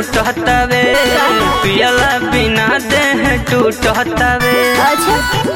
छूटतावे पियला बिना देह टूटतावे अच्छा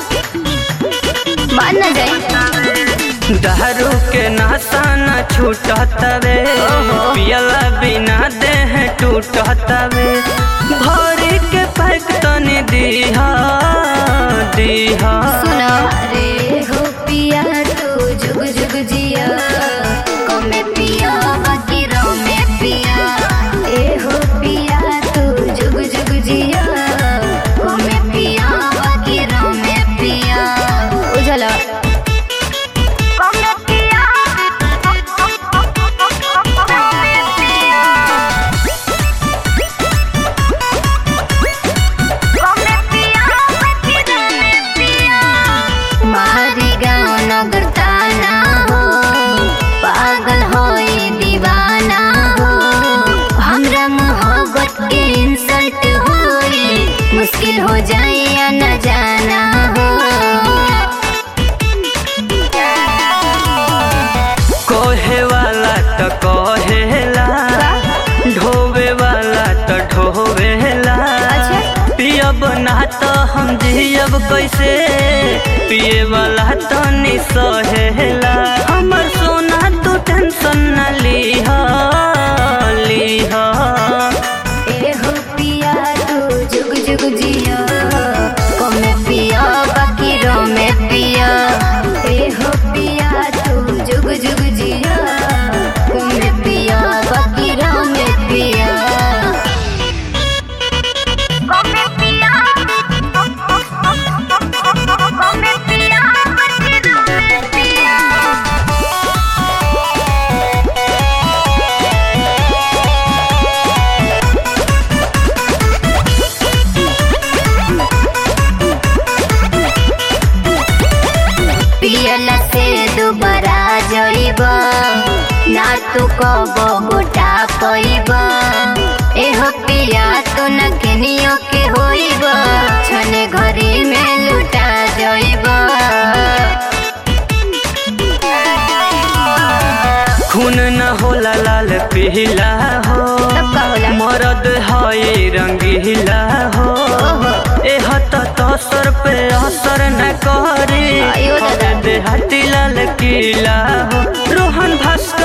मान न जाए दारू के नशा न छूटतावे पियला बिना देह टूटतावे भरी के पैक तनी दीहा दीहा सुनो रे हो पिया तू जुग जुग जिया कमे पिया बाकी रो में पिया ए हो पिया तू जुग जुग जिया कमे पिया बाकी रो में पिया उजला कमे पिया मारी गाँव नगर ताना हो पागल होई दीवाना हो हमरा मोहब्बत के इंसल्ट होई मुश्किल हो जाए या न जाना हो कोहे वाला तो कहेला ढोवे वाला तो ढोवेला अच्छा। पियब ना तो हम जियब कैसे पिए वाला तो नि सहेला हमर सोना तू टेंशन न लीह लीह ए हो पिया तू जुग जुग जिया कमे पिया बाकी रो में पिया ए हो पिया तू जुग जुग जिया कमे पिया बाकी रो में पिया कमे पिया कमे पिया बाकी रो में पिया पियला से दोबारा जइब ना तू कब गोटा कइब एहो पिया तो न केनियो के होइब छने घरी में लुटा जइब खून न होला लाल पीला हो तब का होला? मरद है रंगीला हो ओहो। एह तो तसर पे असर न करे आयो दादा। देहाती लाल किला हो रोहन भास्कर